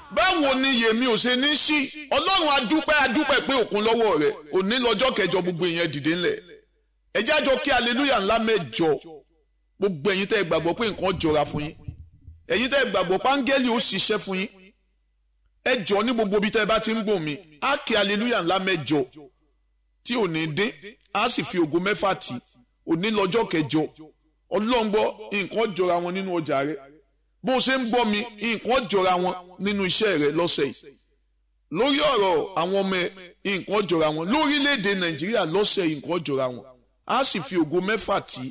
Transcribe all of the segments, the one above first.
báwo ni yèmí ò ṣe ní sí ọlọ́run adúpẹ́ adúpẹ́ pé òkun lọ́wọ́ rẹ̀ òní lọ́jọ́ kẹjọ gbogbo ìyẹn dìde ńlẹ̀ ẹ jẹ́ àjọ kí aleluya ńlá mẹ́jọ gbogbo ẹ̀yin tẹ́ ẹ gbàgbọ́ pé nǹkan jọra fún yín ẹ̀yin tẹ́ ẹ gbàgbọ́ páńgẹ́lì ó ṣiṣẹ́ fún yín ẹ jọ ní gbogbo ibi tẹ́ ẹ bá ti ń gbọ́ mi á kí aleluya ńlá mẹ́jọ tí ò ní dín á sì fi ògo mẹ́fà tì òní lọ́jọ́ kẹjọ ọlọ́ngbọ́ nǹkan jọra wọn nínú ọjà rẹ bó o ṣe ń gbọ́ mi nǹkan jọra wọn nínú iṣẹ́ rẹ lọ́sẹ̀ yìí lórí ọ̀rọ̀ àwọn ọmọ ẹ nǹkan jọra wọn lórílẹ̀‐èdè nàìjíríà lọ́sẹ̀ yìí nǹkan jọra wọn á sì fi ògo mẹ́fà tì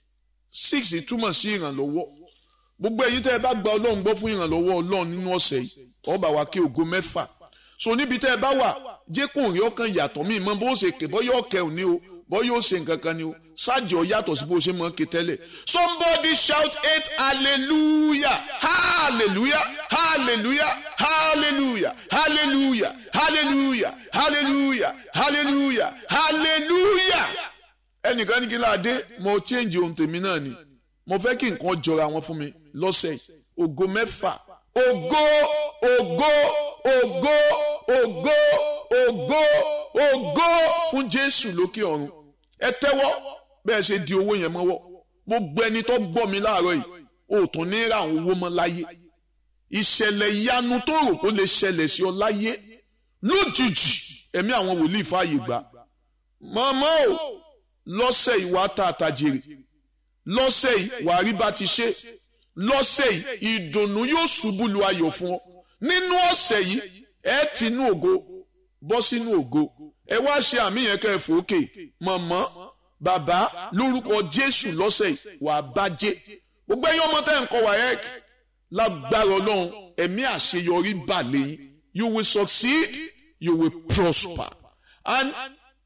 six túmọ̀ sí ìrànlọ́wọ́ gbogbo ẹ̀yin tẹ́ ẹ bá gba ọlọ́run gbọ́ fún ìrànlọ́wọ́ ọlọ́run nínú ọ̀sẹ̀ yìí ó bá wa kí ògo mẹ́fà so níbi tẹ́ ẹ bá wà jẹ́ kó rí ọkàn yàtọ̀ mí mọ́ bó ṣe kè bọ́ yóò kẹ́ òní o bọ́ yóò ṣe nǹkan kan ni o ṣáàjì ọ yàtọ̀ sí bó ṣe mọ́ ké tẹ́lẹ̀ somebody shout eight hallelujah hallelujah hallelujah hallelujah hallelujah hallelujah hallelujah hallelujah hallelujah ẹnìkan ní kí n láàdé mo change ohun tèmi náà ni mo fẹ́ kí nǹkan jọra wọn fún mi lọ́sẹ̀ yìí ògo mẹ́fà ògo ògo ògo ògo ògo ògo fún jésù lókè ọ̀run ẹ tẹ́wọ́ bẹ́ẹ̀ ṣe di owó yẹn mọ́wọ́ gbogbo ẹni tó gbọ́ mi láàárọ̀ yìí o tún ní ra àwọn owó mọ́ láyé ìṣẹ̀lẹ̀ ìyanu tó rò kó lè ṣẹlẹ̀ sí ọ láyé lójijì ẹ̀mí àwọn wòlíì fààyè gbà mọ́mọ́ o lọ́sẹ̀ ìwà tá a tajèrè lọ́sẹ̀ yìí wàá rí bá ti ṣe lọ́sẹ̀ yìí ìdùnnú yóò ṣubú lu ayọ̀ fún ọ nínú ọ̀sẹ̀ yìí ẹ ti inú ògo bọ́ sínú ògo ẹ wá ṣe àmì yẹn kẹ́ ẹ fòókè mọ̀mọ́ bàbá lórúkọ jésù lọ́sẹ̀ yìí wàá bàjẹ́ gbogbo ẹ̀yin ọmọ tẹ́ ń kọ́ wà ẹ́ lágbára ọlọ́run ẹ̀mí àṣeyọrí bà lẹ́yìn you will succeed you will prosper and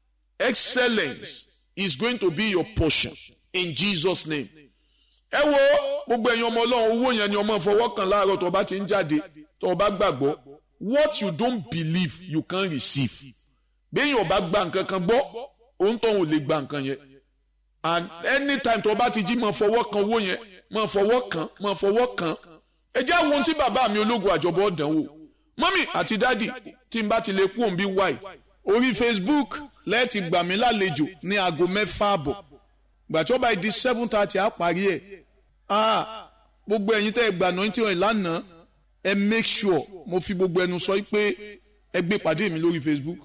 excellence is going to be your portion in Jesus name. ẹ wo gbogbo ẹ̀yin ọmọ ọlọ́run owó yẹn ni ọmọ fọwọ́ kan láàárọ̀ tó bá ti ń jáde tó bá gbàgbọ́ what you don't believe you can receive. béèyàn bá gba nǹkan kan gbọ́ òun tó ń lè gba nǹkan yẹn and anytime tó bá ti jí máa fọwọ́ kan owó yẹn máa fọwọ́ kan máa fọwọ́ kan ẹ jẹ́ àwọn ohun tí bàbá mi ológun àjọbọ̀ dánwò mọ́mì àti dádì tí n bá ti lè kú òun bí wáì orí Facebook lẹ́ẹ̀tì gbà mí lálejò ní aago mẹ́fà àbọ̀ gbàtí bá di seven thirty á parí ẹ̀ ah gbogbo ẹ̀yin tẹ́ ẹ gbà náà tí wọ́n lánàá ẹ make sure mo fi gbogbo ẹnu sọ pé ẹ gbé pàdé mi lórí Facebook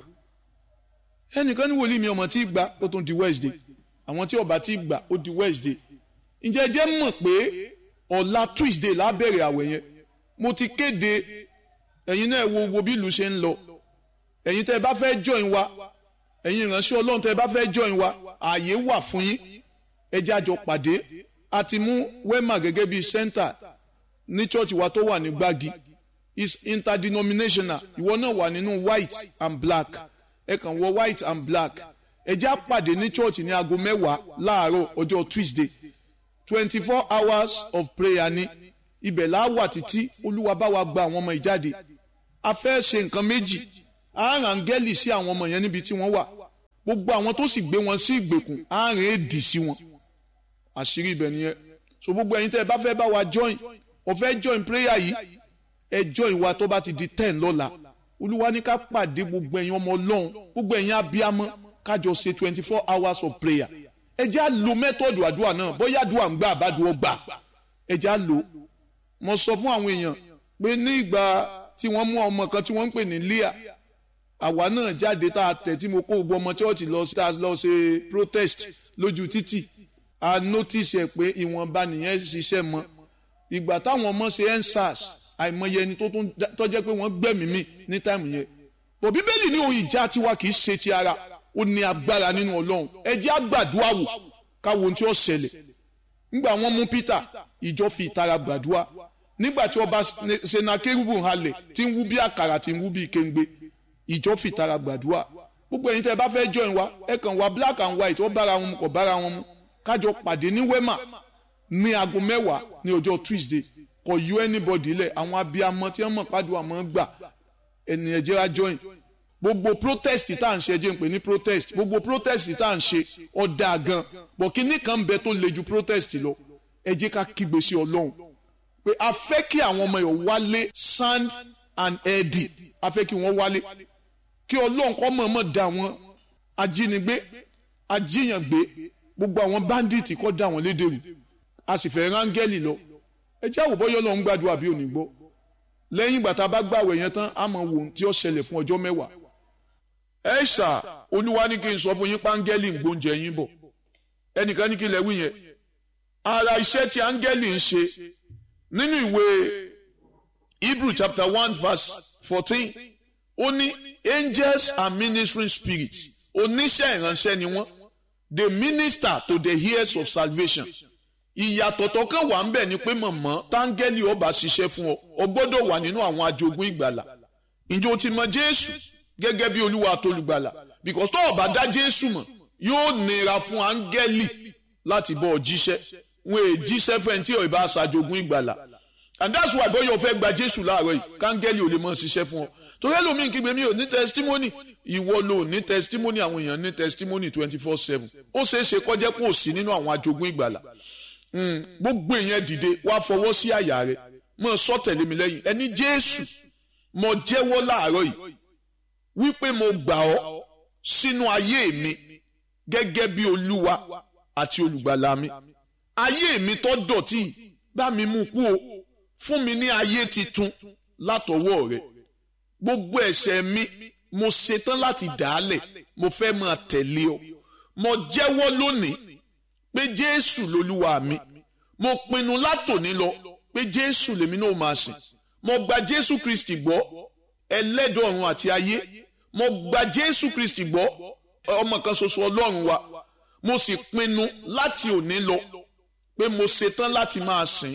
ẹnìkan ní wòlíì mi ọmọ tí ì gbà ó tún di Wednesday àwọn tí ọba tí ì gbà ó di Wednesday ǹjẹ́ ẹ jẹ́ mọ̀ pé ọ̀la Tuesday lábẹ̀rẹ̀ àwẹ̀ yẹn mo ti kéde ẹ̀yin náà wo wo bí ìlú ṣe ń lọ ẹ̀yin tẹ́ ẹ bá fẹ́ join wa ẹ̀yin ìránṣẹ́ ọlọ́run tẹ́ ẹ bá fẹ́ join wa ààyè wà fún yín ẹ jẹ́ àjọ pàdé a ti mú wema gẹ́gẹ́ bíi center ní church wa tó wà ní gbági is interdenominational ìwọ náà wà nínú white and black ẹ kàn wọ white and black ẹ jẹ́ àpàdé ní church ní aago mẹ́wàá láàárọ̀ ọjọ́ tuesday twenty four hours of prayer ní ibẹ̀ là á wà títí olúwa bá wa gba àwọn ọmọ ìjáde a fẹ́ ṣe nǹkan méjì àárín áńgẹ́lì sí àwọn ọmọ yẹn níbi tí wọ́n wà gbogbo àwọn tó sì gbé wọn sí ìgbèkùn àárín èdì sí wọn àṣírí ibẹ̀ nìyẹn so gbogbo ẹ̀yin tẹ́ ẹ bá fẹ́ bá wa join o fẹ́ join prayer yìí ẹ join wa tó bá ti di ten lọ́la olúwa ní ká pàdé gbogbo ẹ̀yin ọmọ ọlọ́run gbogbo ẹ̀yin abiyamọ kájọ ṣe twenty four hours of prayer ẹ jẹ́ à lo mẹ́tọ̀dù àdúrà náà bóyá àdúrà ń gbà àbádùn ọgbà ẹ jẹ́ à lò mo sọ fún àwọn èèyàn pé ní ìgbà tí wọ́n mú ọmọ kan tí wọ́n ń pè ní Leah àwa náà jáde tá a tẹ̀ tí mo kó gbogbo ọmọ chọ́ọ̀chì lọ sí lọ ṣe protest lójú títì a notice ẹ̀ pé ìwọ̀nba nìyẹn ṣiṣẹ́ mọ́ ìgbà táwọn ọmọ ṣe endsars àìmọye ẹni tó jẹ́ pé wọ́n gbẹ̀mí mi ní táìmù yẹn bò bíbélì ní ohun ìjà tiwa kì í ṣe ti ara ó ní agbára nínú ọlọ́run ẹ jẹ́ àgbàdua wò káwo ohun tí ó ṣẹlẹ̀ nígbà wọ́n mú Peter ìjọ fi ìtara gbàdúrà nígbà tí ọba senakérúbù halẹ̀ tí ń wú bí àkàrà tí ń wú bí kéńgbé ìjọ fìtara gbàdúrà gbogbo ẹ̀yin tẹ́ ẹ bá fẹ́ join wa ẹ kàn wá black and white ó bára wọn mu kò bára wọn mu kájọ pàdé ní wema ní aago mẹ́wàá ní ọjọ́ tuesday kò yọ anybody lẹ̀ àwọn abiyamọ tí wọ́n mọ̀ pàdùn àmọ́ gbà ẹni ẹ̀jẹ̀ ra join gbogbo protest tá à ń ṣe ẹjẹ́ ń pè ní protest gbogbo protest tá à ń ṣe ọ̀dà gan bọ̀ kíní kan bẹ tó le ju protest lọ ẹ jẹ́ ká kígbe sí ọlọ́run pé a fẹ́ kí àwọn ọmọ yòó wálé sound and ẹ̀ẹ́dì a fẹ́ kí wọ́n wálé kí ọlọ́run kọ́ mọ̀ọ́mọ̀ dá wọn ajínigbé ajíyàngbé gbogbo àwọn báńdíìtì kọ́ dá wọn lédèrú a sì fẹ́ rángẹ́lì lọ ẹ jẹ́ àwòbọ́ yọ́ lọ́n gbàdúrà bí òní gbọ́ lẹ́yìn ìgbà tá a bá gbàwẹ̀ yẹn tán a máa wò ohun tí ó ṣẹlẹ̀ fún ọjọ́ mẹ́wàá ẹ ṣà olúwa ní kí n sọ fún yín páńgẹ́lì ń gbóúnjẹ yín bọ̀ ẹnìkan ní kí lẹ wí yẹn ara iṣẹ́ tí áńgẹ́lì ń ṣe nínú ìwé Hebrew chapter one verse fourteen ó ní angels are ministering spirits oníṣẹ́ ìránṣẹ́ ni wọ́n they minister to the heirs of salvation ìyàtọ̀ tó kàn wà ń bẹ̀ ni pé mọ̀mọ́ táńgẹ́lì ọba ṣiṣẹ́ fún ọ ọ gbọ́dọ̀ wà nínú àwọn ajogún ìgbàlà ǹjẹ́ o ti mọ Jésù gẹ́gẹ́ bí olúwa àtolùgbàlà because tó o bá dá Jésù mọ̀ yóò nira fún áńgẹ́lì láti bọ́ ọ jíṣẹ́ wọn è jíṣẹ́ fẹ́ tí ò bá ṣàjogún ìgbàlà and that's why bóyá o fẹ́ gba Jésù láàárọ̀ yìí káńgẹ́lì ò lè mọ̀ ṣiṣẹ́ fún ọ torí ẹlòmíì kígbe mi ò ní testimony ìwọ ló ní testimony àwọn èèyàn ní testimony twenty four seven ó ṣeé ṣe kọjá pé ò sí nínú àwọn ajogún ìgbàlà gbogbo èèyàn dìde wá fọwọ́ sí àyà rẹ mọ sọ tẹ̀lé mi lẹ́yìn ẹni Jésù mo jẹ́wọ́ láàárọ̀ yìí wípé mo gbà ọ́ sínú ayé mi gẹ́gẹ́ bí olúwa àti olùgbàlà mi ayé mi tó dọ̀tí bá mi mú kú o fún mi ní ayé titun látọwọ́ rẹ gbogbo ẹ̀ṣẹ̀ mi mo ṣetán láti dàálẹ̀ mo fẹ́ máa tẹ̀lé ọ mo jẹ́wọ́ lónìí pé jésù lolúwa mi mo pinnu látòní lọ pé jésù lèmi náà máa sìn mo gba jésù kristi gbọ́ ẹlẹ́dọ̀ ọ̀run àti ayé mo gba jésù kristi gbọ́ ọmọ kan ṣoṣo ọlọ́run wa mo sì pinnu láti òní lọ pé mo ṣetán láti máa sìn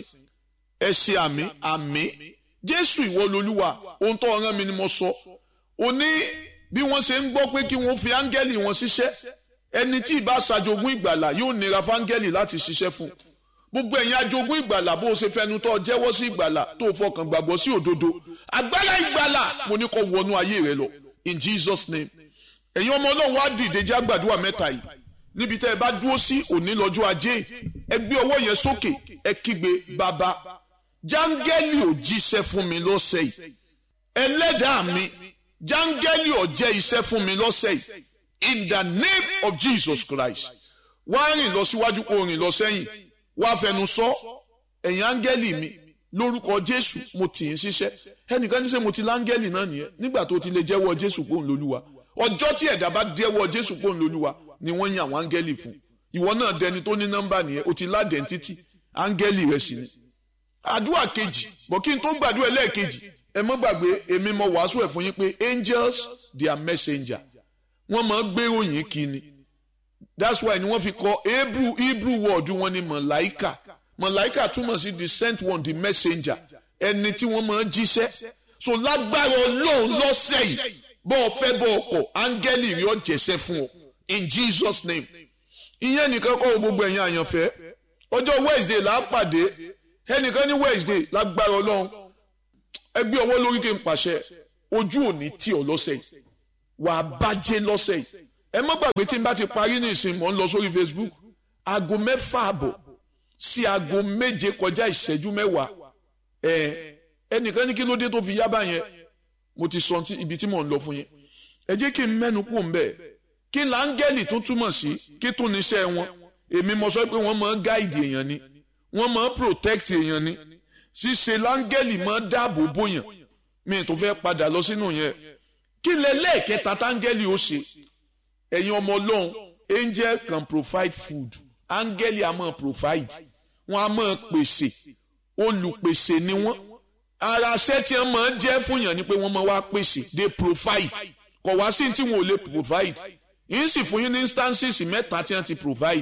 ẹ ṣe àmì àmì jésù ìwọ lolúwa ohun tó rán mi ni mo sọ ó ní bí wọ́n ṣe ń gbọ́ pé kí wọ́n fi áńgẹ́lì wọn ṣiṣẹ́ ẹni tí ìbá ṣàjogún ìgbàlà yóò nira fáńgẹ́lì láti ṣiṣẹ́ fún gbogbo ẹ̀yin ajogún ìgbàlà bó o ṣe fẹnu tó jẹ́wọ́ sí ìgbàlà tó fọkàn gbàgbọ́ sí òdodo agbára ìgbàlà mo ní kó wọnú ayé rẹ lọ in Jesus name ẹ̀yin ọmọ ọlọ́run wá dìde jẹ́ àgbàdua mẹ́ta yìí níbi tẹ́ ẹ bá dúró sí òní lọ́jọ́ ajé ẹ gbé ọwọ́ yẹn sókè ẹ kígbe bàbá jáńgẹ́lì ò jíṣẹ́ fún mi lọ́sẹ̀ yìí ẹlẹ́dàá mi jáńgẹ́lì ò jẹ́ iṣẹ́ fún mi lọ́sẹ̀ yìí in the name of Jesus Christ wá rìn lọ síwájú kó rìn lọ sẹ́yìn wá fẹnu sọ ẹ̀yin áńgẹ́lì mi lórúkọ Jésù mo tì í ṣiṣẹ́ ẹnìkan ní sẹ́ mo ti láńgẹ́lì náà nìyẹn nígbà tó ti lè jẹ́wọ́ Jésù pòun lólúwa ọjọ́ tí ẹ̀dá bá jẹ́wọ́ Jésù pòun lólúwa ni wọ́n yan àwọn áńgẹ́lì fún ìwọ náà dẹni tó ní nọ́mbà nìyẹn o ti ládẹ́ntítì áńgẹ́lì rẹ̀ sì ni àdúrà kejì bọ̀ kí n tó gbàdúrà ẹlẹ́ẹ̀kejì ẹ mọ́ gbàgbé èmi mo wàásù ẹ̀ fún yín pé angels they are messenger wọ́n máa gbé ròyìn kíni that's why ni wọ́n fi kọ hebrew hebrew word wọn ni mọ̀láìkà mọ̀láìkà túmọ̀ sí the sent one the messenger ẹni tí wọ́n máa jíṣẹ́ so lágbára ọlọ́run lọ́sẹ̀ yìí bọ́ ọ fẹ́ bọ́ ọkọ̀ áńgẹ́lì rí ọ jẹ́sẹ́ fún ọ in jesus name ìyẹn nìkan kọ́ gbogbo ẹ̀yin àyànfẹ́ ọjọ́ wednesday là á pàdé ẹnìkan ní wednesday lágbára ọlọ́run ẹgbẹ́ ọwọ́ lórí kí n pàṣẹ ojú òní tí ọ lọ́sẹ̀ yìí wà á bàjẹ́ lọ́sẹ̀ yìí ẹ má gbàgbé tí n bá ti parí ní ìsìn mọ́ ń lọ sórí facebook aago mẹ́fà àbọ̀ sí aago méje kọjá ìṣẹ́jú mẹ́wàá ẹ ẹnìkan ní kí ló dé tó fi yá báyẹn mo ti sọ ibi tí mò ń lọ fún yẹn ẹ jẹ́ kí n mẹ́nu kù ń bẹ̀ kí láńgẹ́lì tó túmọ̀ sí kí tún níṣẹ́ wọn èmi mo sọ pé wọ́n máa gáìdì èèyàn ni wọ́n máa protect èèyàn ni ṣíṣe láńgẹ́lì máa dáàbò bóyàn mi tó fẹ́ padà lọ sínú yẹn kí lẹ lẹ́ẹ̀kẹta táńgẹ́lì ó ṣe ẹ̀yin ọmọ ọlọ́run angel can provide food áńgẹ́lì a máa provide wọ́n a máa pèsè olùpèsè ni wọ́n ara ṣẹ́ tí wọ́n máa jẹ́ fún yàn ni pé wọ́n máa wá pèsè they provide kọ̀ wá sí tí wọn ò lè provide yìí sì fún yín ní instances mẹ́ta tí wọ́n ti provide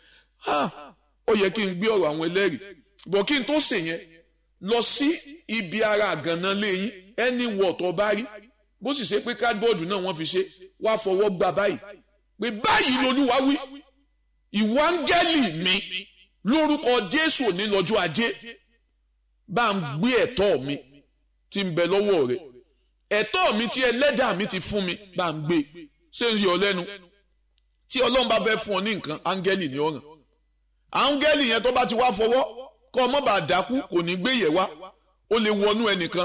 ó yẹ kí n gbé ọ̀rọ̀ àwọn ẹlẹ́rìí bọ̀ kí n tó ṣe yẹn lọ sí ibi ara àgànná lẹ́yìn ẹni wọ̀ tó bá rí bó sì ṣe pé cardboard náà wọ́n fi ṣe wá fọwọ́ gbà báyìí pé báyìí lolúwa wí ìwọ áńgẹ́lì mi lórúkọ jésù òní lọ́jọ́ ajé bá ń gbé ẹ̀tọ́ mi tí ń bẹ lọ́wọ́ rẹ̀ ẹ̀tọ́ mi tí ẹlẹ́dàá mi ti fún mi bá ń gbé ṣé ń yọ lẹ́nu tí ọlọ́run bá fẹ́ fún ọ ní nǹkan áńgẹ́lì ni ọ̀ràn áńgẹ́lì yẹn tó bá ti wá fọwọ́ kọ́ ọmọ bá dákú kò ní gbé yẹ̀ wá ó lè wọnú ẹnìkan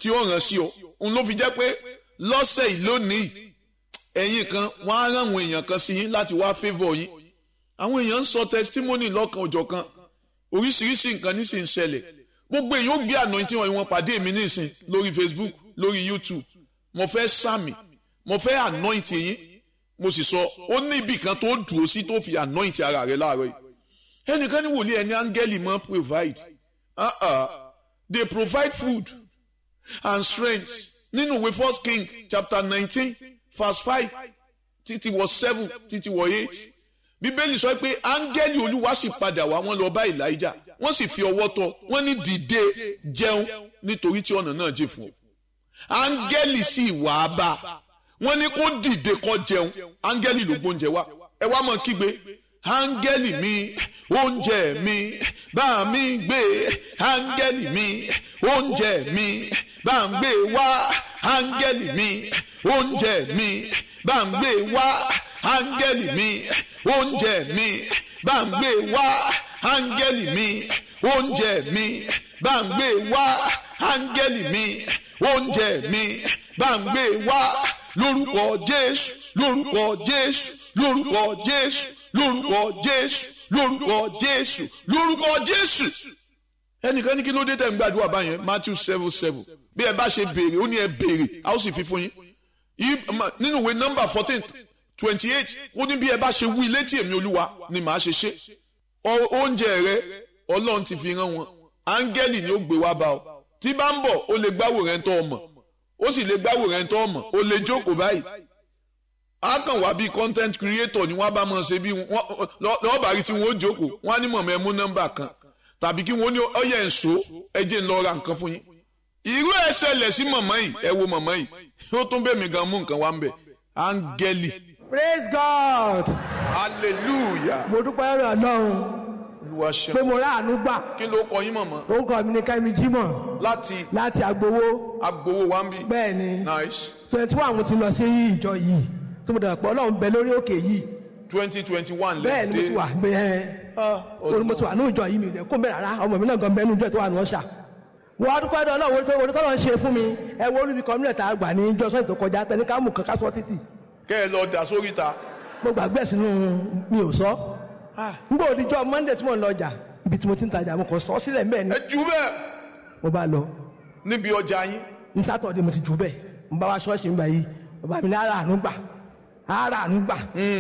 tí ó ràn sí ọ òun ló fi jẹ́ pé lọ́sẹ̀ yìí lónìí ẹ̀yin kan wọ́n á rán àwọn èèyàn kan sí yín láti wá favour yín àwọn èèyàn ń sọ testimony lọ́kan òjọ̀ kan oríṣiríṣi nǹkan nísìnyí ń ṣẹlẹ̀ gbogbo èèyàn ó gbé anointing wọn wọn pàdé mi nísìn lórí Facebook lórí YouTube mo fẹ́ sàmì mo fẹ́ anoint yín mo sì sọ ó ní ibì kan tó dùn ó sí tó fi anoint ara rẹ láàárọ̀ yìí ẹnìkan ní wòlíì ẹni áńgẹ́lì máa provide uh -uh. they provide food and strength nínú ìwé first king chapter nineteen verse five títí wọ seven títí wọ eight bíbélì sọ pé áńgẹ́lì olúwa sì padà wá wọ́n lọ bá elijah wọ́n sì fi ọwọ́ tọ́ wọ́n ní dìde jẹun nítorí tí ọ̀nà náà jìn fún ọ áńgẹ́lì sì wà á bá wọ́n ní kó dìde kó jẹun áńgẹ́lì ló gbóúnjẹ wá ẹ wá mọ̀ kígbe áńgẹ́lì mi oúnjẹ mi bá mi gbé áńgẹ́lì mi oúnjẹ mi bá ń gbé wá áńgẹ́lì mi oúnjẹ mi bá ń gbé wá áńgẹ́lì mi oúnjẹ mi bá ń gbé wá áńgẹ́lì mi oúnjẹ mi bá ń gbé wá áńgẹ́lì mi oúnjẹ mi bá ń gbé wá lórúkọ Jésù lórúkọ Jésù lórúkọ Jésù lórúkọ Jésù lórúkọ Jésù lórúkọ Jésù. ẹnìkan ní kí ló dé tẹ̀ ń gbàdúrà báyẹn Matthew seven seven bí ẹ bá ṣe béèrè ó ní ẹ béèrè a ó sì fi fún yín nínú ìwé nọ́mbà fourteen twenty eight ó ní bí ẹ bá ṣe wí létí èmi olúwa ni màá ṣe ṣe oúnjẹ rẹ ọlọ́run ti fi rán wọn áńgẹ́lì ni ó gbé wá bá ọ tí bá ń bọ̀ ó lè gbáwò rẹ̀ ń tọ́ ọmọ ó sì lè gbáwò rẹ̀ ń tọ́ ọmọ ó lè jókòó báyìí á kàn wá bí content creator ni wọ́n bá mọ̀ ṣe bí lọ́ọ̀bà rí tí wọ́n ó jókòó wọ́n á ní mọ̀mọ́ ẹ mú nọ́mbà kan tàbí kí wọ́n ní ọyẹ ǹso ẹ jẹ́ ń lọ ra nǹkan fún yín irú ẹ̀ ṣẹlẹ̀ sí mọ̀mọ́ yìí ẹ wo mọ̀mọ́ yìí ó tún bẹ̀ mí gan mú nǹkan wá ń bẹ̀ áńgẹ́lì. praise god. hallelujah. mo dúpẹ́ rẹ̀ ọlọ́run olúwa ṣeun. pé mo ráàánú gbà kí ló kọ yín mọ̀mọ́. orúkọ mi ni kẹ́mi jímọ̀ láti láti agbowó agbowó wa ń bí. bẹ́ẹ̀ ni nice twenty one mo ti lọ sí ìjọ yìí tó mo dàgbà pé ọlọ́run bẹ lórí òkè yìí twenty twenty one bẹ́ẹ̀ ni mo ti wà gbé ẹ́ orí mo ti wà ní ìjọ yìí mi rẹ̀ kó bẹ́ẹ̀ rárá ọmọ mi náà gan bẹ́ẹ̀ ní ìjọ tó wà ní ọ̀ṣà mo wá dúpẹ́ dọ́ ọlọ́run orí tó ń ṣe fún mi ẹ wo olúbi kọ́mílẹ̀ tá a gbà ní ìjọ sọ́ọ̀tì tó kọjá tẹni ká mú kan ká sọ títì kẹ́ ẹ lọ dà sórí ta. mo gbàgbé ẹ̀ sínú mi ò sọ nígbà òdìjọ́ monday tí mo ń lọ ọjà ibi tí mo ti ń tajà mo kàn sọ sílẹ̀ mbẹ́ ni ẹ jù bẹ́ẹ̀ mo bá lọ níbi ọjà yín. ní sátọ̀dé mo ti jù bẹ́ẹ̀ mo bá wá ṣọ́ọ̀ṣì ń gbà yìí bàbá mi ní ara àánú gbà ara àánú gbà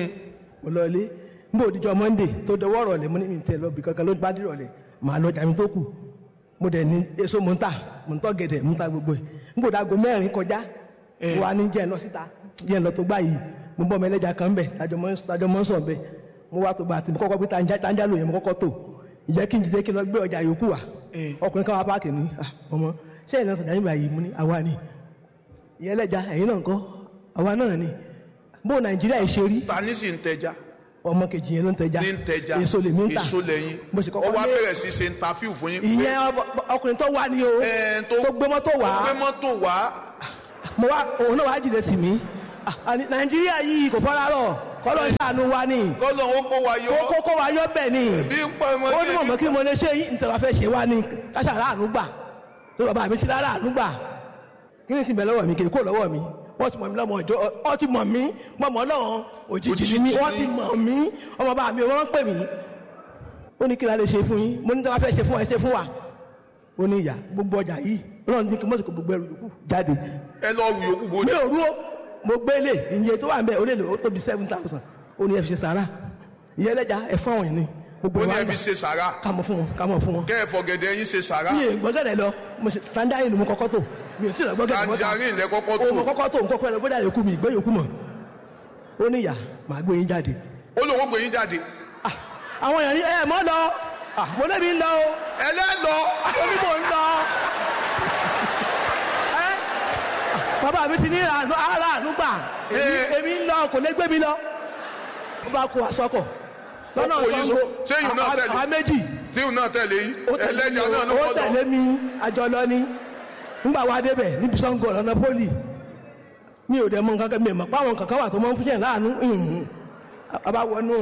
mo lọ ilé nígbà òdìjọ́ monday tó dọwọ́ rọ̀lẹ́ mo ní mi tẹ̀ lọ bí kankan ló bá dì rọ̀lẹ́ màá lọ ọjà mi tó kù mo dẹ̀ ní èso mo ń tà mo ń tọ́ gẹ̀dẹ̀ mo ń ta gbogbo ẹ̀ nígbà òdàgò mẹ́rin kọjá mo wá ní jẹ́ ẹ̀ lọ síta jẹ́ ẹ̀ lọ tó gbà yìí mo bọ́ ọmọ ẹlẹ́jà kan bẹ̀ tájọ mọ́ ń sọ̀ bẹ̀ mo wá tó gbà tí mo kọ́kọ́ gbé tanja lóye mo kọ́kọ́ tó ìjẹ́ kí n jẹ́ kí n lọ gbé ọjà yòókù wá ọkùnrin kan wá páàkì ní ọmọ ṣé ìlànà sọ̀dá nígbà yìí mo ní àwa ni ìyẹn ẹlẹ́jà ẹ̀yin náà ń kọ́ àwa náà ni bó nàìjíríà yìí ṣe rí ta ní sì ń tẹja. ọmọ kejì yẹn ló ń tẹja ní ń tẹja èso lèmi ń tà èso lẹ́yìn mo sì kọ́kọ́ ó wá lé bẹ̀rẹ̀ sí ṣe interview fún yín. ìyẹn ọkùnrin tó wá ní o Ẹ̀, tó- tó gbé mọ́tò wá gbé mọ́tò wá. mo wá òun náà wá jìnnà sí mi Ah, àní nàìjíríà yìí kò fọ́nrán rọ̀ kọ́lọ́ ń ṣàánú wa ni kọ́lọ̀ ó kó wa yọ. kókó kó wa yọ bẹ́ẹ̀ ni bí ń pa ọmọ ó ní mọ̀mọ́ kí mo lè ṣe yìí nítorí wàá fẹ́ ṣe wá ní káṣà ráàánú gbà tó bàbá mi ti rárá àánú gbà kí ni sì bẹ̀ lọ́wọ́ mi kì í kó lọ́wọ́ mi wọ́n ti mọ̀ mí lọ́mọ ọjọ́ wọ́n ti mọ̀ mí mọ̀mọ́ lọ́wọ́ òjijì ni mí wọ́n ti mọ̀ mí ọmọ bá mi wọ́n ń pè mí ó ní kí la lè ṣe fún yín mo ní tí wọ́n fẹ́ ṣe fún ẹ ṣe fún wa ó ní ìyá gbogbo ọjà yìí ọlọ́run ní kí mọ́sìkò gbogbo ẹrù yòókù jáde ẹ lọ rù yòókù bó mi ò rú ó mo gbé lè iye tó wà ń bẹ ó lè lò ó tóbi seven thousand ó ní ẹ fi ṣe sàrà ìyẹn ẹlẹ́jà ẹ fún àwọn yìí ni gbogbo ó ní wa ẹ gbà fi ṣe sàrà ká mọ̀ fún wọn ká mọ̀ fún wọn kẹ́ ẹ fọ̀gẹ̀dẹ̀ yín ṣe sàrà mi ò gbọ́gẹ̀dẹ̀ lọ mo ṣe tanjarin ni mo kọ́kọ́ tó mi ò tí ì lọ gbọ́gẹ̀dẹ̀ mọ́ta tanjarin lẹ kọ́kọ́ o mo tó kọ́kọ́ tó mo kọ́kọ́ lọ gbọ́dọ̀ yòókù mi ìgbẹ́ yòókù mọ̀ ó ní ìyá màá gbé yín jáde ó lóun ó gbé yín jáde Ah, àwọn èèyàn ní ẹ mọ́ lọ Ah, mo lébi ń lọ o ẹlẹ́lọ ó ní mò ń lọ Ẹ́, ah, bàbá mi ti ní ìrànú- ara àánú gbà èmi Eh. èmi ń lọ kò lè gbé mi lọ ó bá kó aṣọkọ̀ lọ́nà Ó kó yín Ṣàngó so- ṣé yìí náà tẹ̀lé? àwa méjì tíù náà tẹ̀lé yín ó tẹ̀lé mi ẹlẹ́jà náà ló o, ó kọ́ lọ tẹ̀lé mi àjọ lọ ni nígbà wa débẹ̀ níbi Ṣàngó lọ́nà pólì mi ò dẹ̀ mọ nǹkan kan mi ò mọ̀ pé àwọn kankan wà tó máa ń fún yẹn láàánú ìhùn. a bá wọnú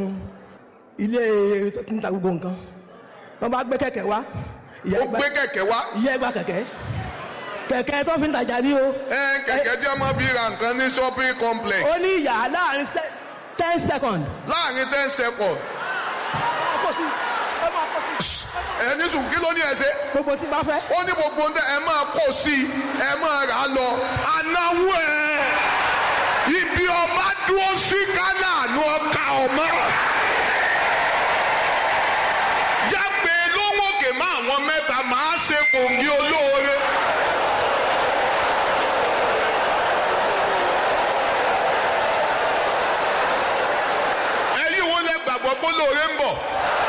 ilé tó ti ń ta gbogbo nǹkan wọ́n bá gbé kẹ̀kẹ́ wá ìyá ó ẹgbà gbé kẹ̀kẹ́ wá ìyá ẹgbà kẹ̀kẹ́ kẹ̀kẹ́ tó fi ń tajà ní o ẹ kẹ̀kẹ́ tí a máa fi ra nǹkan ní shopping complex ó ní ìyá láàrin se- ten second láàrin ten seconds kò sí ẹ máa kó sí ẹni sùn kí ló ní ẹ ṣe gbogbo tí bá fẹ́. ó ní gbogbo ń tẹ ẹ máa kó sí i ẹ máa rà á lọ anáwó ẹ ibi ọba dúró sí kánà ní ọkà ọmọ jágbe lówókè má àwọn mẹ́ta máa ṣe kòǹgì olóore. ẹ̀yin wo lẹ gbàgbọ́ pé olóore ń bọ̀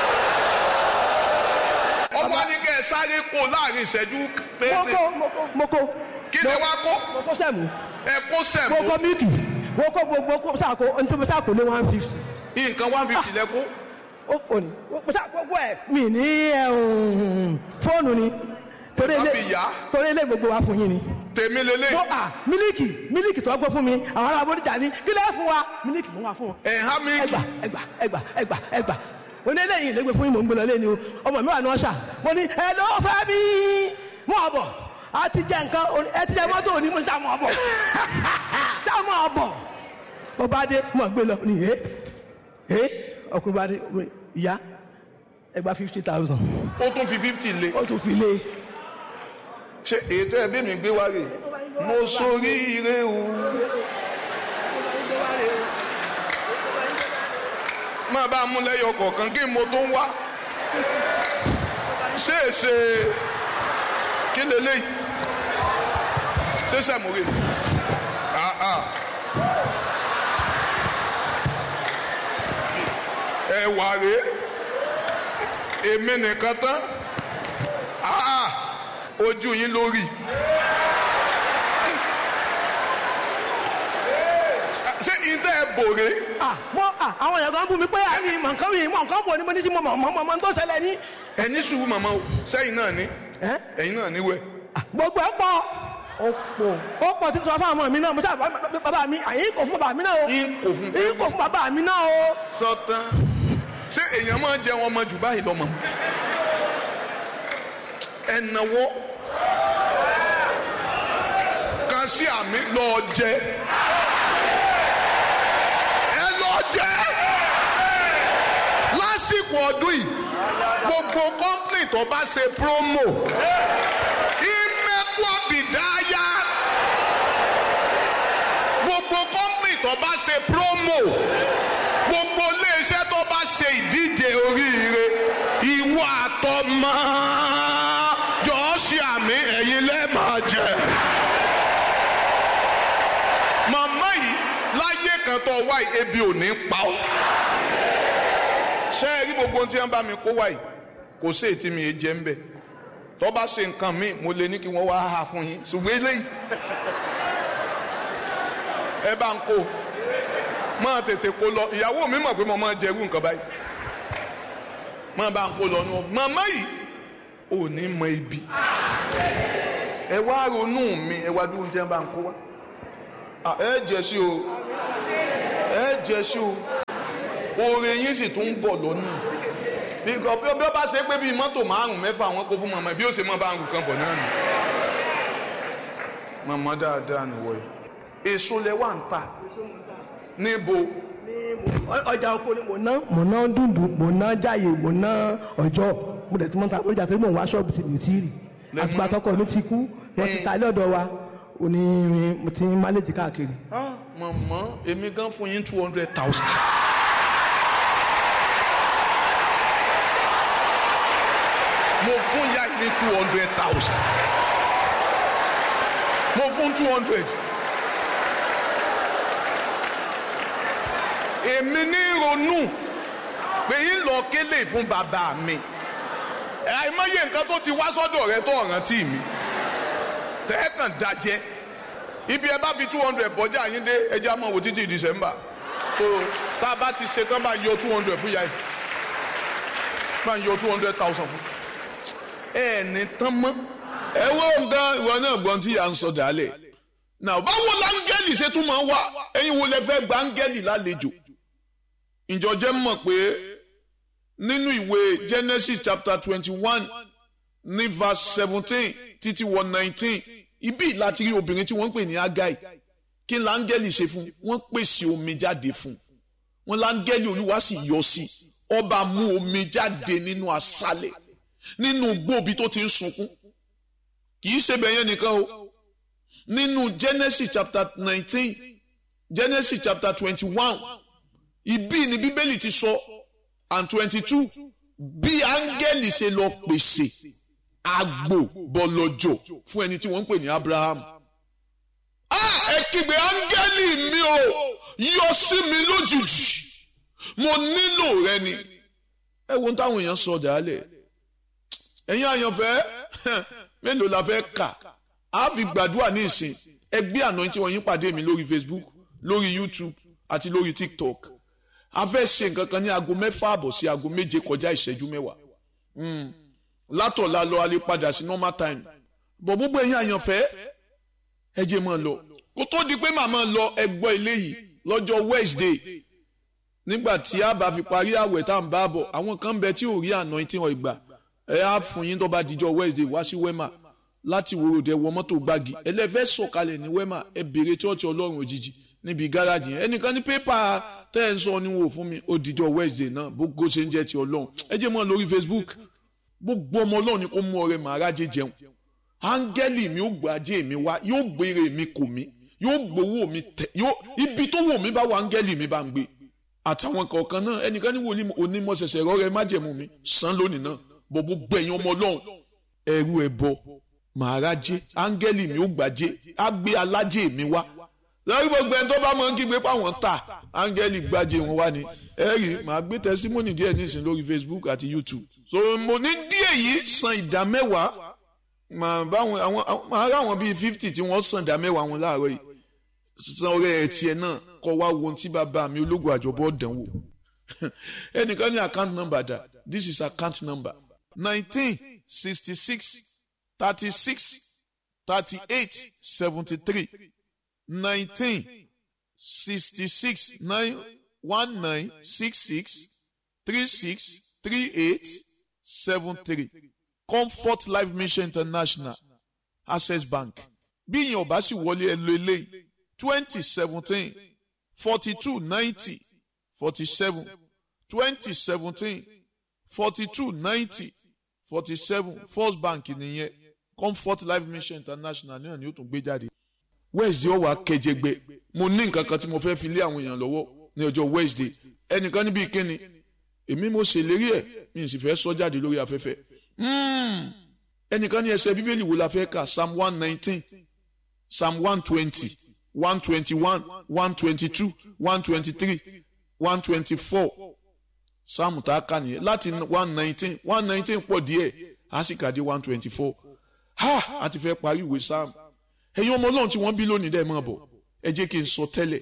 ọba ní kẹ́ ẹ sáré kó láàrin ìṣẹ́jú péńpé moko moko moko. kí lẹ wá kó moko sẹ́mu ẹ kó sẹ̀mó moko mílìkì moko gbogbo sàkó ntoma sàkó ní one fifty. nǹkan one fifty lẹ kó ó kò ní mo sá gbogbo ẹ mi ní ẹ, um, fóònù ni torí Ẹ má ilé fi yá. torí ilé gbogbo wa fún yín ni. tèmi lélẹ̀ mo à mílìkì mílìkì tó gbọ́ fún mi àwọn ará abọ́díjà ní kí lẹ́ẹ̀ fún wa mílìkì mo wà fún wọn. ẹ̀ há mi ẹgbà ẹgbà ẹgbà ẹgbà ẹgbà mo ní eléyìí lẹ́gbẹ̀ẹ́ fún yín mò ń gbé lọ lẹ́ni o ọmọ mi wà ní ọ̀ṣà mo ní ẹ lọ́wọ́ fẹ́ mi mú ọ̀bọ̀ a ti jẹ nǹkan o- ẹ ti jẹ mọ́tò òní mo ní sàmú ọ̀bọ̀ sàmú ọ̀bọ̀ mo bá dé mo gbé lọ ní ẹ ẹ ọkùnrin bá dé mo ní, ìyá ẹgbà fifty thousand ó tún fi fifty lé ó tún fi lé ṣe ètò ẹbí mi gbé wá rè mo sórí ire o máa bá a mú lẹ́yọ kọ̀ọ̀kan kí mo tó ń wá ṣé èsè kí lélẹ́yìí ṣé sẹ̀múrè ah ah ẹ̀wà rèé èmi nìkan tán ah ojú yín lórí. ṣé ìtẹ́ ẹ bòrè ah mo ah àwọn èèyàn kan bú mi pé àmì mọ̀ nǹkan mi mọ̀ nǹkan bò ní mo ní tí mo mọ̀ mọ̀ mọ̀ mọ̀ tó ṣẹlẹ̀ ní. ẹni sùúrù màmá o sẹ́yìn náà ní ẹ́ ẹ̀yin náà níwẹ̀. Ah, gbogbo ẹ pọ̀ ó pọ̀ ó pọ̀ tí n sọ fún àwọn mi náà mo sábà bàbá mi àyìn kò fún bàbá mi náà o yín kò fún yín kò fún bàbá mi náà o. sọtán ṣé èèyàn máa jẹun ọmọ jù báyìí lọ́mọ ẹnáwó kan sí àmì lọ́ọ́ jẹ ẹ lọ́ọ́ jẹ lásìkò ọdún yìí gbogbo kọ́ńpìnì tó bá ṣe promo ìmẹ̀kú àbìdáyà gbogbo kọ́ńpìnì tó bá ṣe promo gbogbo iléeṣẹ́ tó bá ṣe ìdíje oríire ìwọ àtọmọ jọ̀ọ́ ṣe àmì ẹ̀yin lẹ́ẹ̀máa jẹ. màmá yìí láyé kan tó wá yìí ebi ò ní pa ọ́. ṣé ẹ rí gbogbo ohun tí wọ́n bá mi kó wá yìí kò sí ètí mi yé jẹ́ ń bẹ̀ tó bá ṣe nǹkan míì mo lè ní kí wọ́n wá hà fún yín ṣùgbọ́n eléyìí ẹ bá ń kó máa tètè kó lọ ìyàwó mi mọ̀ pé mo máa jẹ irú nǹkan báyìí máa bá ń kó lọ nù màmá yìí ò ní mọ ibi ẹ wá ronú mi ẹ wá dúró tí wọn bá ń kó wá Ah, ẹ jẹ sí o ẹ jẹ sí o oore yín sì tún ń bọ̀ lọ́nà bí bí bí ó bá ṣe pé bíi mọ́tò márùn-ún mẹ́fà wọn kó fún màmá bí ó ṣe máa bá ń kan bọ̀ náà nù màmá dáadáa nìwọ yìí èso lẹ wà ń tà níbo ọjà oko ni mo ná mo ná dundun mo ná jáyè mo ná ọjọ́ mo dẹ̀ tí mo ń ta ọjà tó ní mò ń wá ṣọ́ọ̀bù tí mi ò tí ì rí Lẹ́mú- àtìgbà tọkọ mi ti kú wọ́n ti ta ilé ọ̀dọ̀ wa òní mo ti ń máléjì káàkiri. Ah, màmá èmi gan fún yín two hundred thousand. mo fún ya ní two hundred thousand. mo fún two hundred. èmi ní ronú pé yín lọ kélé fún bàbá mi àìmọye nǹkan tó ti wá sọ́dọ̀ rẹ tó rántí mi tẹ́ẹ̀kàn dájẹ́ ibi ẹ bá fi two hundred bọ́jà yín dé ẹjẹ́ àmọ́ wò títí december so tá a bá ti ṣe tán bá yọ two hundred fún yá yìí bá yọ two hundred thousand fún ẹ ní tán mọ́. ẹ wo nǹkan ìwọ náà gbọ́n tí à ń sọ dálẹ̀ náà báwo láńgẹ́lì ṣe tún máa ń wá ẹ̀yin wo lẹ fẹ́ gba áńgẹ́lì lálejò ìjọjẹ́ mọ̀ pé nínú ìwé genesis chapter twenty one ní verse seventeen títí wọ nineteen ibi láti rí obìnrin tí wọ́n ń pè ní agai kí n láńgẹ́lì ṣe fún wọ́n pèsè omi jáde fún wọn láńgẹ́lì olúwa sì yọ sí ọba mú omi jáde nínú aṣálẹ̀ nínú gbòòbí tó ti ń sunkún kì í ṣe bẹ̀yẹn nìkan o nínú Genesis chapter nineteen Genesis chapter twenty-one ibi ni bíbélì ti sọ and twenty-two bí áńgẹ́lì ṣe lọ pèsè àgbò bọ̀lọ̀jọ̀ fún ẹni tí wọ́n ń pè ní Abraham. Ah, ẹ kígbe áńgẹ́lì mi o yọ sí mi lójijì mo nílò rẹ ni. ẹ wo táwọn èèyàn sọ dàálẹ̀ ẹ̀yin àyànfẹ́ mélòó la fẹ́ kà á fi gbàdúrà ní ìsìn ẹgbẹ́ àná tí wọ́n yín pàdé mi lórí Facebook lórí YouTube àti lórí TikTok a fẹ́ ṣe nǹkan kan ní aago mẹ́fà àbọ̀ sí aago méje kọjá ìṣẹ́jú mẹ́wàá látọ̀la lọ a lè padà sí normal time bọ̀ gbogbo ẹ̀yin àyànfẹ́ ẹ jẹ́ máa lọ kó tó di pé màmá lọ ẹgbọ́ ilé yìí lọ́jọ́ Wednesday nígbà tí a bá fi parí àwẹ̀ tá à ń bá bọ̀ àwọn kan bẹ tí ò rí àná tí wọ́n gbà ẹ á fún yín tó bá dijọ́ Wednesday wá sí wema láti wòròdẹ wọ mọ́tò gbági ẹlẹ́fẹ́ sọ̀kalẹ̀ ní wema ẹ bèrè chọ́ọ̀chì ọlọ́run òjijì níbi gáràjì yẹn ẹnìkan ní pépà tẹ́ ẹ̀ ń sọ ni wò fún mi ó dijọ́ Wednesday náà gbogbo ṣe ń jẹ́ ti ọlọ́run ẹ jẹ́ mọ́ lórí Facebook gbogbo ọmọ ọlọ́run ni kó mú ọrẹ màrájẹ jẹun áńgẹ́lì mi ó gbàjẹ́ mi wá yóò gbére mi kò mí yóò gbowó mi tẹ yóò ibi tó wò mí bá wà áńgẹ́lì mi bá ń gbé àtàwọn kọ̀ọ̀kan náà ẹnìkan ní wòlíì onímọ̀ ṣẹ̀ṣẹ̀ rọ́ọ̀rẹ́ májẹ̀mú mi san lónìí náà bọ̀ gbogbo ẹ̀yin ọmọ ọlọ́run ẹrú ẹ bọ màrájẹ áńgẹ́lì mi ó gbàjẹ́ á gbé alájẹ mi wá lórí gbogbo ẹni tó bá mọ̀ ń kígbe páwọn ta áńgẹ́lì gbàjẹ́ wọn wá ni ẹ rí màá gbé tẹsítímọ́nì díẹ̀ nísìnyí lórí Facebook àti YouTube so mo ní díẹ̀ yìí san ìdá mẹ́wàá màá báwọn àwọn màá rà wọn bíi fifty tí wọ́n san ìdá mẹ́wàá wọn láàárọ̀ yìí san ọrẹ ẹ̀ tiẹ̀ náà kọ́ wá wo ohun tí bàbá mi ológun àjọbọ̀ dánwò ẹnìkan ní account number dà this is account number nineteen sixty six thirty six thirty eight seventy three nineteen sixty six nine one nine six six three six three eight seven three comfort life mission international access bank bí ìyẹn ọba sì wọlé ẹ lo eléyìí twenty seventeen forty two ninety forty seven twenty seventeen forty two ninety forty seven first bank nìyẹn comfort life mission international náà ni ó tún gbé jáde wednesday ọwọ akẹjẹgbẹ mo ní nǹkan kan tí mo fẹ́ fi lé àwọn èèyàn lọ́wọ́ ní ọjọ́ wednesday ẹnìkan níbi ìkíni èmi mo ṣèlérí ẹ̀ mi sì fẹ́ sọ jáde lórí afẹ́fẹ́ ẹnìkan ní ẹsẹ̀ bíbélì wo la fẹ́ kà psalm one nineteen psalm one twenty one twenty one one twenty two one twenty three one twenty four psalm tá a kà nìyẹn láti one nineteen one nineteen pọ̀ díẹ̀ a sì kà dé one twenty four ha a ti fẹ́ parí ìwé psalm ẹ̀yin ọmọ ọlọ́run tí wọ́n bí lónìí dẹ́ mọ̀ bọ̀ ẹ jẹ́ kí n sọ tẹ́lẹ̀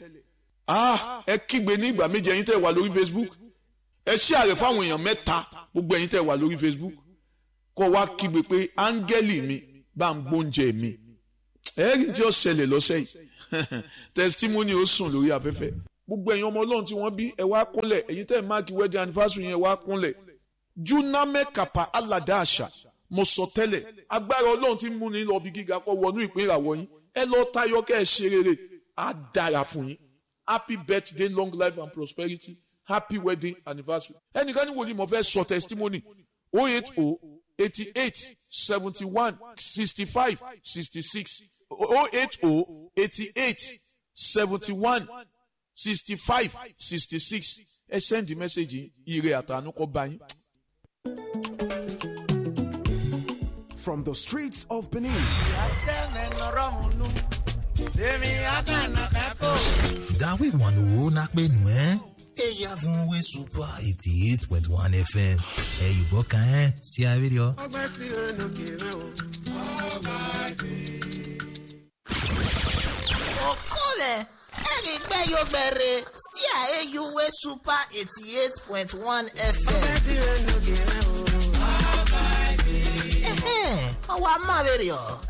ah ẹ kígbe ní ìgbà méje ẹ̀yin tẹ́ wà lórí facebook ẹ ṣí àrẹ fáwọn èèyàn mẹ́ta gbogbo ẹ̀yin tẹ́ wà lórí facebook kọ́ wá kígbe pé áńgẹ́lì mi bá ń gbóúnjẹ mi ẹ̀rí tí ó ṣẹlẹ̀ lọ́sẹ̀ yìí testimony ó sùn lórí afẹ́fẹ́ gbogbo ẹ̀yin ọmọ ọlọ́run tí wọ́n bí ẹ wá kúnlẹ̀ ẹ̀yin tẹ́ máàkì wedding anniversary yẹn wá kúnlẹ̀ juname kapa alada àṣà mo sọ tẹ́lẹ̀ agbára ọlọ́run tí ń múni lọ bí gíga kọ́ wọnú ìpín ìràwọ̀ yín ẹ lọ tayọ kẹ́ ẹ ṣe rere á dára fún yín happy birthday long life and prosperity happy wedding anniversary ẹnìkan ní wòlíì mo fẹ́ sọ testimony oh eight oh eighty eight seventy one sixty five sixty six oh eight oh eighty eight seventy one sixty five sixty six ẹ send the message ire àtànú kọ bá yín. From the streets of Benin Dawe wanu na penu ẹ́ eya fún we super eighty eight point one fm ẹ yùbọ kan ẹ sí abẹ́rẹ́ ọ. okole erigbeyogbere sí àyẹ̀yùwé super eighty eight point one fm. ọwọ́ amáwèrè ọ̀